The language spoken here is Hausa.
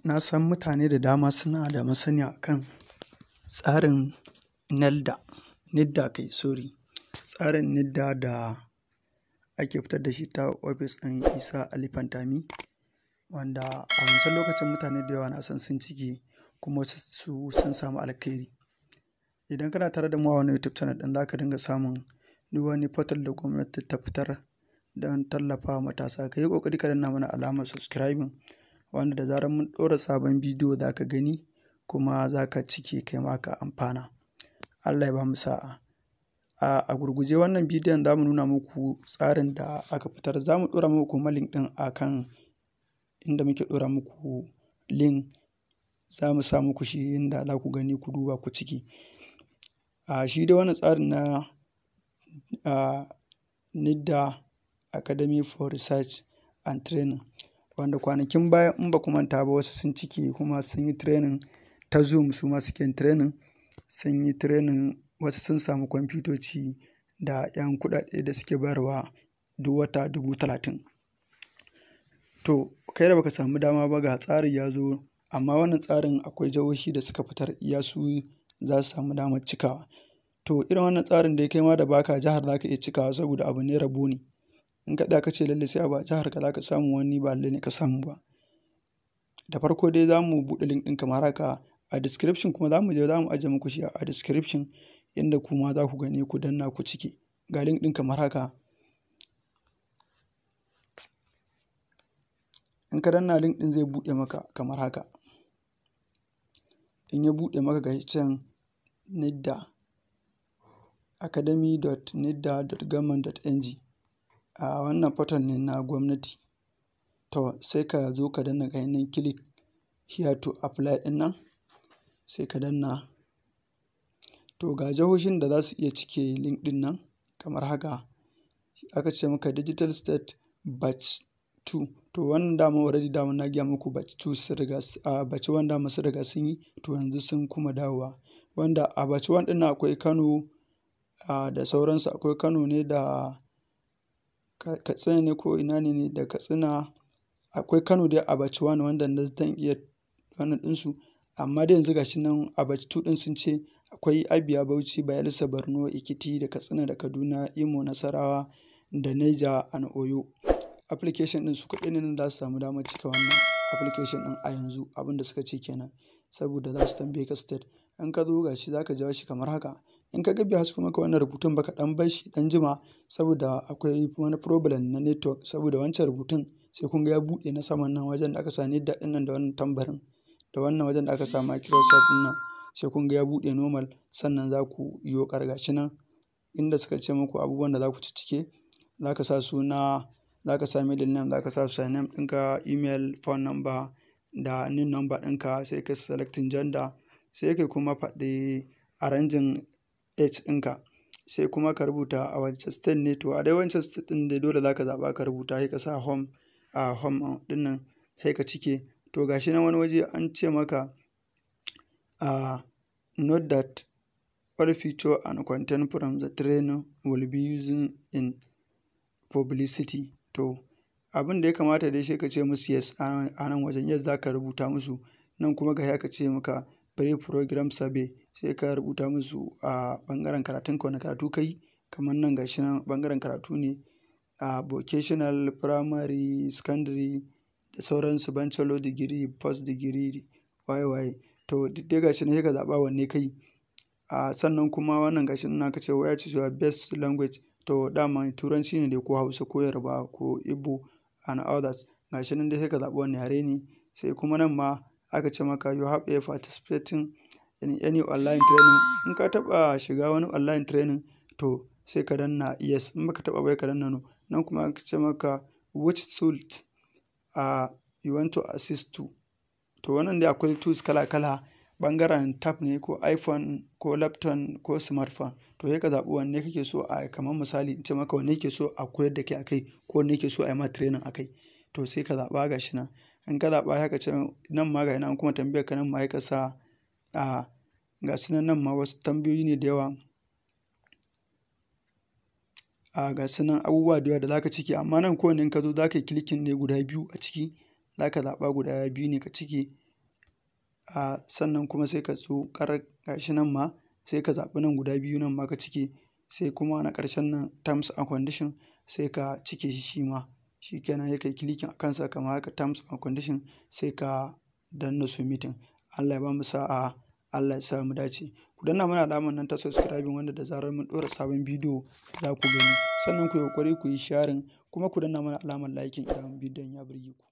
Na san mutane da dama suna da masaniya a kan tsarin NELDA, NIDDA kai sorry, tsarin NIDDA da ake fitar da shi ta ofis ɗin Isa Ali Fantami, wanda a wancan lokacin mutane da yawa na san sun cike kuma wasu sun samu alkhairi. Idan kana tare da mu a wannan YouTube channel ɗin za ka dinga samun duk wani portal da gwamnati ta fitar don tallafa wa matasa. Ka yi ƙoƙari ka danna mana alamar subscribing wanda da zarar mun ɗora sabon bidiyo za ka gani kuma za ka cike kai ma ka amfana. Allah ya ba mu sa'a. A gurguje wannan bidiyon za mu nuna muku tsarin da aka fitar. Za mu ɗora muku kuma link ɗin a kan inda muke ɗora muku link za mu sa muku shi inda za ku gani ku duba ku ciki. A shi dai wannan tsarin na a NIDDA Academy for Research and Training wanda kwanakin baya in ba ku manta ba wasu sun cike kuma sun yi training ta Zoom su ma suke yin training. Sun yi training wasu sun samu kwamfutoci da 'yan kuɗaɗe da suke bayarwa duk wata dubu talatin. To kai da baka samu dama ba ga tsari ya zo amma wannan tsarin akwai jihohi da suka fitar iya su za su samu damar cikawa. To irin wannan tsarin dai kai ma da baka jihar za ka iya cikawa saboda abu ne rabo ne. In ka tsaya ka ce lallai sai abu a jihar ka za ka samu wani ba lallai ne ka samu ba. Da farko dai za mu buɗe link ɗin kamar haka a description kuma za mu je za mu ajiye muku shi a description inda kuma za ku gani ku danna ku cike. Ga link ɗin kamar haka. In ka danna link ɗin zai buɗe maka kamar haka. In ya buɗe maka ga shi can NIDDA academy.nidda.government.ng a wannan portal ne na gwamnati. To sai ka zo ka danna ga shi nan click here to apply ɗin nan sai ka danna. To ga jihohin da za su iya cike link ɗin nan kamar haka. Aka ce maka Digital State Batch 2 to wannan dama already dama na gaya muku batch 2 sun riga a batch 1 dama sun riga sun yi to yanzu sun kuma dawowa. Wanda a batch 1 ɗin nan akwai Kano a da sauransu akwai Kano ne da Katsina ne ko ina ne ne da Katsina. Akwai Kano dai a batch 1 wanda na zan iya wannan ɗinsu amma dai yanzu ga shi nan a batch 2 ɗin sun ce akwai Abia, Bauchi, Bayelsa, Borno, Ekiti da Katsina da Kaduna, Imo, Nasarawa da Niger and Oyo. Application ɗin su kaɗai ne nan za su samu damar cika wannan application ɗin a yanzu abin da suka ce kenan saboda za su tambaye ka state. In ka zo ga shi za ka jawo shi kamar haka. In ka ga bai hasko maka wannan rubutun ba ka ɗan bar shi ɗan jima saboda akwai wani problem na network saboda wancan rubutun sai kun ga ya buɗe na saman nan wajen da aka sa NIDDA ɗin nan da wannan tambarin da wannan wajen da aka sa Microsoft ɗin nan sai kun ga ya buɗe normal sannan za ku yo ƙar ga shi nan inda suka ce muku abubuwan da za ku ciccike. Za ka sa suna, za ka sa middle name, za ka sa surname ɗinka, email, phone number da NIN number ɗinka sai ka selecting gender sai ka kuma faɗi arranging age ɗinka. Sai kuma ka rubuta a wace state ne to a dai wancan state ɗin dai dole za ka zaɓa ka rubuta sai ka sa home a home ɗin nan sai ka cike. To ga shi nan wani waje an ce maka a note that all feature and content from the training will be using in publicity. To abin da ya kamata dai sai ka ce musu yes a nan wajen yes za ka rubuta musu. Nan kuma ga shi aka ce maka pre-program survey sai ka rubuta musu a ɓangaren karatunka wane karatu ka yi kamar nan ga shi nan ɓangaren karatu ne a vocational, primary, secondary da sauransu bachelor degree, post degree waye waye. To duk dai ga shi nan sai ka zaɓa wanne ka yi. A sannan kuma wannan ga shi nan aka ce which is your best language to dama Turanci ne dai ko Hausa ko Yarbawa ko Igbo and others. Ga shi nan dai sai ka zaɓi wane yare ne. Sai kuma nan ma aka ce maka you have a participating in any online training. In ka taɓa shiga wani online training to sai ka danna yes in ba ka taɓa ba sai ka danna no. Nan kuma aka ce maka which tool a you want to assist to. To wannan dai akwai tools kala kala ɓangaren tab ne ko iPhone ko laptop ko smartphone. To sai ka zaɓi wanne kake so a kamar misali in ce maka wanne kake so a koyar da kai a kai ko wanne kake so a yi ma training a kai. To sai ka zaɓa ga shi nan. In ka zaɓa sai ka ce nan ma ga shi nan an kuma tambayar ka nan ma sai ka sa a ga su nan nan ma wasu tambayoyi ne da yawa. A ga su nan abubuwa da yawa da za ka cike amma nan kowanne in ka zo za ka yi clicking ne guda biyu a ciki. Za ka zaɓa guda biyu ne ka cike a sannan kuma sai ka zo ƙarar gashi nan ma sai ka zaɓi nan guda biyu nan ma ka cike sai kuma na ƙarshen nan terms and condition sai ka cike shi shi ma shi kenan sai kai kilikin a kansa kamar haka terms and condition sai ka danna submitting Allah ya ba mu sa'a Allah ya sa mu dace ku danna mana alamar nan ta subscribing wanda da zarar mun ɗora sabon bidiyo za ku gani sannan ku yi ƙoƙari ku yi sharing kuma ku danna mana alamar liking idan bidiyon ya burge ku